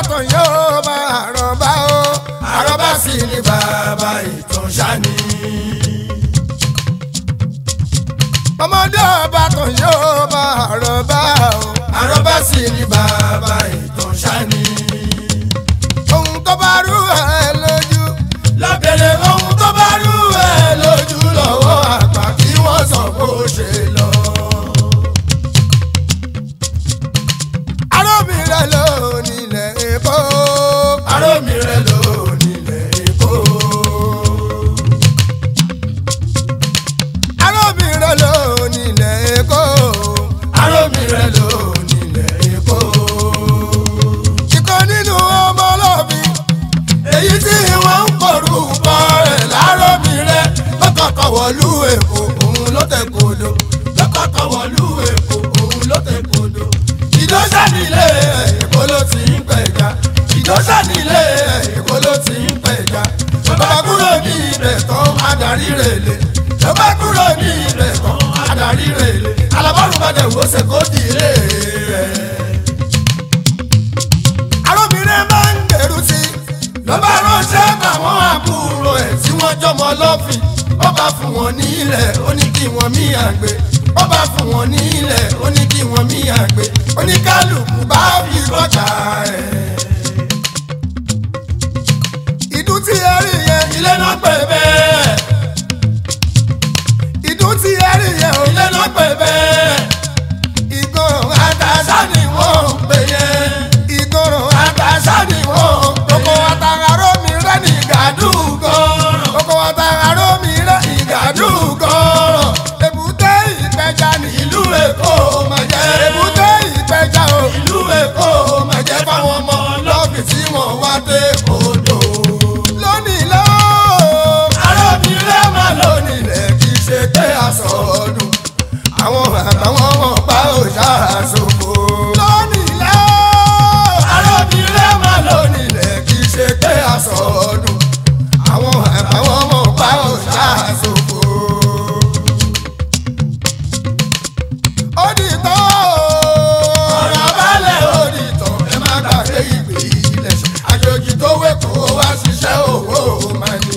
tán yóò bá àrọ́bá o àrọ́bá sì ni bàbá ìtàn ṣáni. ọmọdé ọba tán yóò bá àrọ́bá o àrọ́bá sì ni bàbá ìtàn ṣáni. ohun tó bá rú ẹ lójú lábẹ́rẹ́ ohun tó bá rú ẹ lójú lọ́wọ́ àgbà kí wọ́n sọ bó ṣe lọ. arómìrẹ́ ló nílẹ̀ èkó. arómìrẹ́ ló nílẹ̀ èkó. arómìrẹ́ ló nílẹ̀ èkó. arómìrẹ́ ló nílẹ̀ èkó. ìkan nínú ọmọ ọlọ́bìn èyí tí wọ́n ń porúkọ rẹ̀ láròmìrẹ́ lọ́kọ̀ọ̀kan wọ̀lú èkó òun ló tẹ̀ kodo lọ́kọ̀ọ̀kan wọ̀lú èkó òun ló tẹ̀ kodo ìdọ́sà nílé èkó ló ti ń pẹ̀já ìdọ́sà nílé èkó ló ti ń pẹ̀já bàbá kúrò ní ibẹ̀ tán adarí rèlè bàbá kúrò ní ibẹ̀ tán adarí rèlè alábọ́rùn bá dẹ̀ wò ṣe kó di ilé rẹ̀. arábìnrin máa ń gbèrú sí i lọ́ba ránṣẹ́ báwọn àbúrò ẹ̀ tí wọ́n jọmọ lọ́fìn ó bá fún wọn ní ilẹ̀ ó ní kí wọ́n mí àgbè ó bá fún wọn ní ilẹ̀ ó ní kí wọ́n mí àgbè oníkálukú bá fi kọjá ẹ̀. ìdún tí ẹ rí yẹn ilé náà pè bẹ́ẹ̀. ìdún tí ẹ rí yẹn ilé náà pè bẹ́ẹ̀. ìgbọràn àtàṣà ni wọ́n ń pè yẹn. ìgbọràn àtàṣà ni wọ́n ń pè yẹn. oko àtàrà mi rẹ́ ní gàdúgọ́. oko àtàrà mi rẹ́ ní gàdúgọ́. èbúté ìpẹja ní ìlú èkó máa jẹ́. èbúté ìpẹja ò ìlú èkó máa jẹ́ fáwọn ọmọ lọ́ọ̀fì tí wọ́n wá dé odò. lónìí lọ́wọ́ arábìnrin máa lónìí lẹ̀ kí ṣe pé aṣọ ọdún àwọn àtàwọn ọmọ bá òòṣà àṣòfò. lónìí lọ́wọ́ arábìnrin máa lónìí lẹ̀ kí ṣe pé aṣọ ọdún àwọn àtàwọn ọmọ bá òòṣà àṣòfò. ó di tán ọ̀rọ̀ balẹ̀ ó di tán ẹ má gbàgbé ìgbé ilẹ̀ àjòjì tó wẹ̀kọ́ wá ṣiṣẹ́ òwò máa ní.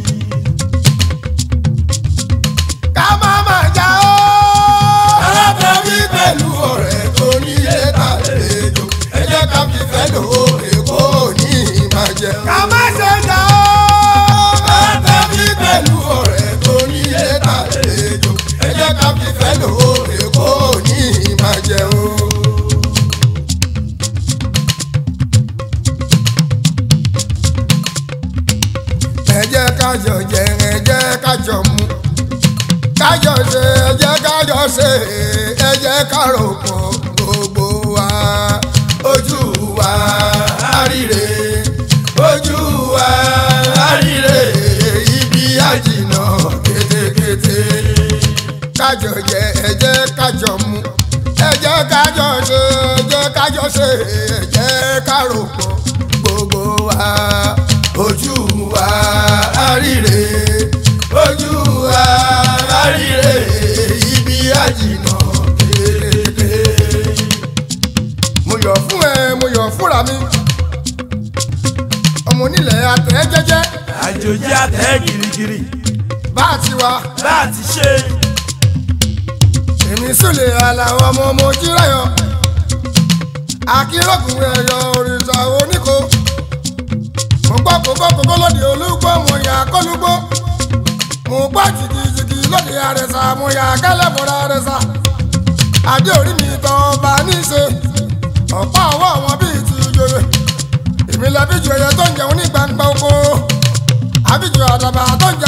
ká má má já ó. alábẹ́bí pẹ̀lú ọ̀rẹ́ tó nílé tàlejò ẹ jẹ́ ká fi fẹ́ lò ó èkó ní ìbàjẹ́. ká má ṣe já ó. alábẹ́bí pẹ̀lú ọ̀rẹ́ tó nílé tàlejò ẹ jẹ́ ká fi fẹ́ lò ó èkó ní ìbàjẹ́ o. ẹ jẹ́ ká jọ jẹ ẹ jẹ́ ká jọ mu kájọ ṣe ẹ jẹ́ kájọ ṣe ẹ jẹ́ ká rò pọ̀ gbogbo wa ojú wa àríre ojú wa àríre ibi àjìnà kétékété kájọ jẹ ẹ jẹ́ kájọ mu ẹ jẹ́ kájọ ṣe ẹ jẹ́ kájọ ṣe ẹ jẹ́ ká rò pọ̀ gbogbo wa ojú wa àríre ojú wa àríre ibi àjìnà kékeré. mo yọ̀ fún ẹ mo yọ̀ fúnra mi ọmọ onílẹ̀ àtẹ̀ jẹ́jẹ́ àjòjì àtẹ girigiri bá a ti wá bá a ti ṣe èmi sùlẹ̀ àlàó ọmọ ọmọ ojúráyọ̀ akírọ̀kùn ẹ̀yọ òrìṣà oníkó mo gbọ́ kókó kókó lóde olúgbó mo yà kólúgbó mo gbọ́ jìgìjìgì lóde àrẹ̀sà mo yà kálẹ̀bọ̀rọ̀ àrẹ̀sà adé orí mi tán ọba níṣe ọ̀pá ọwọ́ wọn bíi ti ìjòyè èmi làbíjù ẹyẹ tó ń jẹun ní gbangba oko àbíjù àdàbà tó ń jẹ